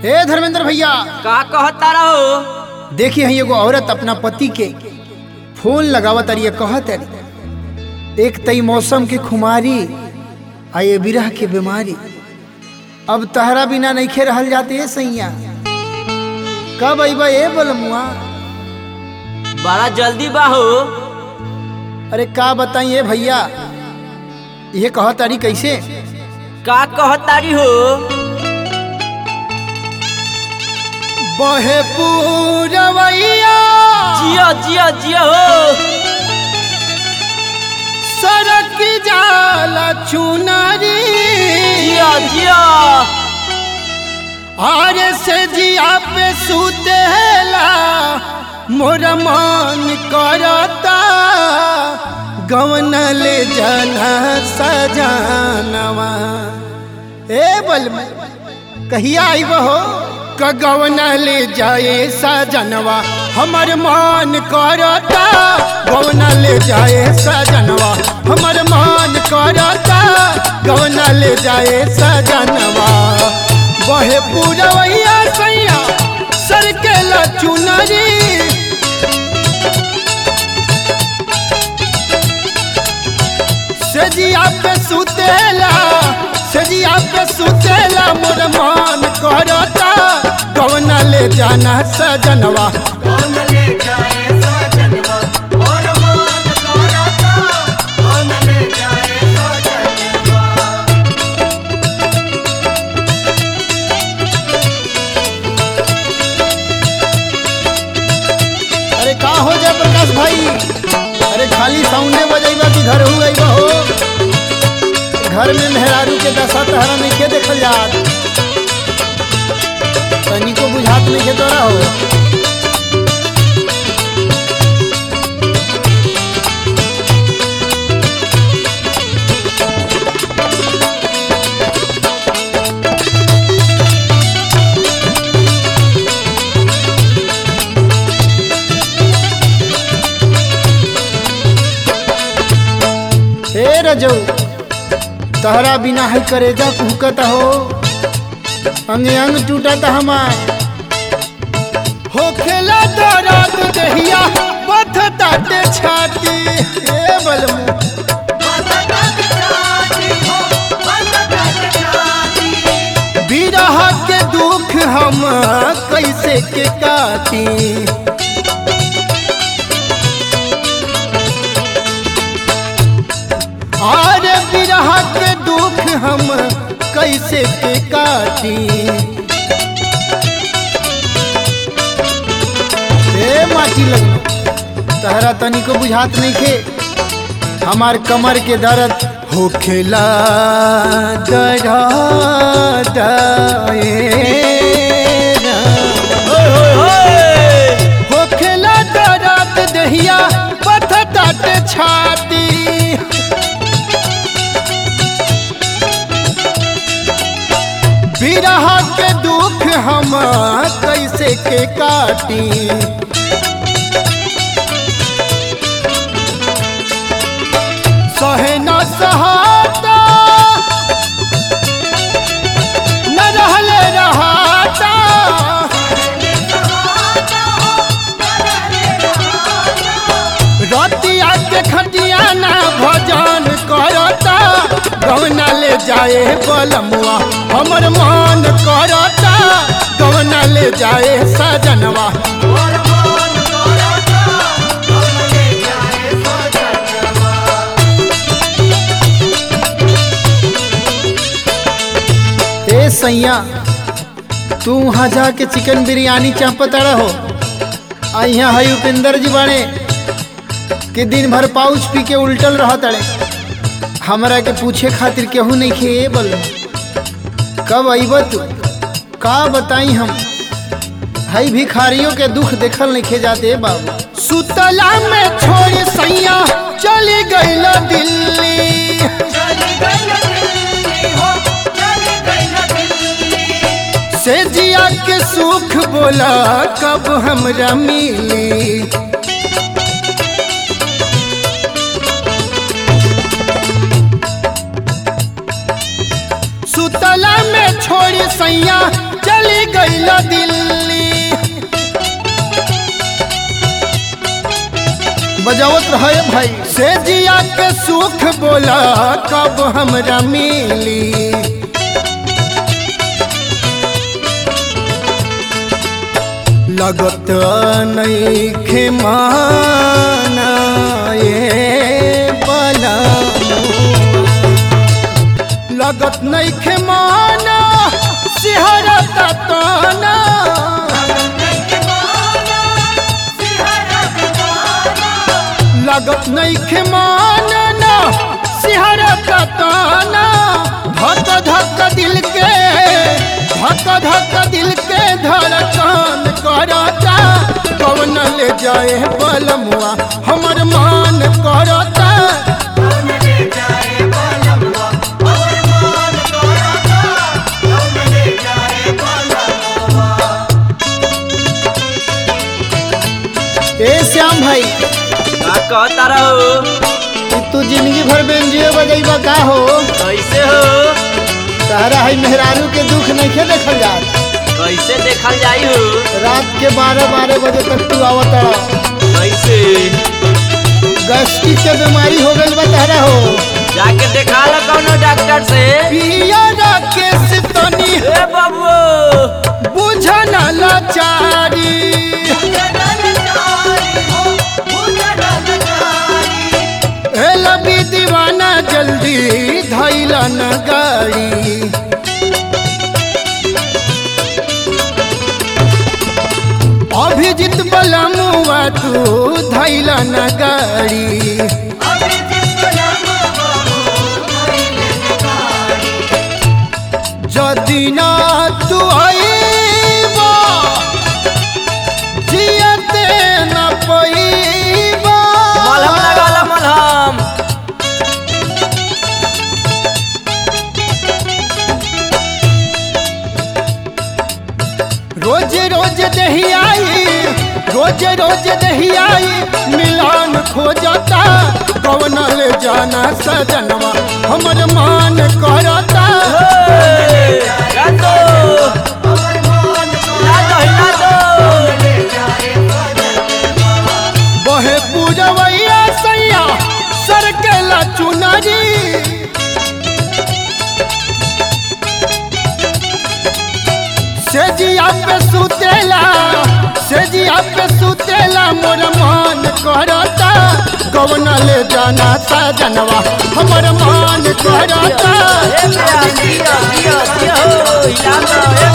हे धर्मेंद्र भैया का कहता रहो देखिए हई एगो औरत अपना पति के फोन लगावत अरिए कहत अरी एक तई मौसम के खुमारी आ ये बिरह के बीमारी अब तहरा बिना नइखे रहल जाते है सैया कब अइबा ए बलमुआ बड़ा जल्दी बा हो अरे का बताइए भैया ये कहत अरी कैसे का कहतारी हो बहे पूरवैया जियो जियो जियो हो सड़क जाला चुनरी जियो जियो आरे से जिया पे सुतेला मोर मन करता गवन ले जाना सजानवा ए बल कहिया आइब हो कगवन ले जाए सजनवा हमर मन करता गवन ले जाए सजनवा हमर मन करता गवन ले जाए सजनवा बहे पूरवैया सैया सर के चुनरी सजिया पे सुतेला सजिया पे सुतेला मोर मन करता कौन ले जाना सजनवा अरे का हो जाए प्रकाश भाई अरे खाली साउंडे बजेबा कि घर हो गई हो घर में मेहरारू के दशा तहरा नहीं के देखल जात तनिको बुझात नहीं के तोरा हो हे रजऊ तहरा बिना है करेजा कुहकत हो अंग अंग टूटत हमार हो खेला दर्द दहिया बथ ताटे छाती हे बलमु बिरह के दुख हम कैसे के काटी और बिरह के दुख हम कैसे के काटी ए माटी लग तहरा तनी को बुझात नहीं खे हमार कमर के दर्द हो खेला दर्द होय होय होय हो खेला दर्द दहिया पथ तट छाती बिरह के दुख हम कैसे के काटी सहे न सहाता न रहले रहाता रतिया के खटिया ना भजन करता गौना ले जाए बलमुआ हमर मन करता गौना ले जाए सजनवा ए सैया तू वहाँ जाके चिकन बिरयानी चापत रहो आ यहाँ है उपेंद्र जी बाड़े कि दिन भर पाउच पी के उल्टल रह तड़े हमरा के पूछे खातिर केहू नहीं खे बल कब अइब तू का बताई हम हई भिखारियों के दुख देखल नहीं खे जाते बाबू सुतला में छोड़ सैया चली गईल दिल्ली से जिया के सुख बोला कब हमरा मिली सुतला में छोड़ी सैया चली गईल दिल्ली बजावत रहे भाई से जिया के सुख बोला कब हमरा मिली लगत नहीं खेमाना ये बला लगत नहीं खेमाना सिहरता ताना लगत नहीं खेमाना सिहरता ताना धक धक दिल के धक धक दिल के धड़कन करता कवन ले जाए बलमुआ हमर मान करता ए श्याम भाई का कहता रहो कि तू जिंदगी भर बेंजियो बजैबा का हो कैसे हो तारा है मेहरारू के दुख नहीं देखल जात कैसे देखल जाई हो रात के बारह बारह बजे तक तू आवत कैसे गैस्ट्रिक के बीमारी हो गई बा तारा हो जाके देखा लो कौनो डॉक्टर से पिया राकेश तनी ए बाबू बुझन लाचारी ए लबी दीवाना जल्दी धैला न गाड़ी अभिजित बलमुआ तू धैला न गाड़ी जदि ना तू आईबा जियते न पईबा मलहम लगा लो मलहम रोज रोज दही आई रोज रोज दही आई मिलान खोजता कवन ले जाना सजनवा हमर मान करता हे, ला दो ला दो हिला दो बहे पूजवैया सैया सर के ला चुनरी से जिया पे सुतेला से जिया पे सुतेला मोर मान करता कवन ले जाना सजनवा हमर मान करता ए प्यार दिया दिया दिया हो हिला दो ए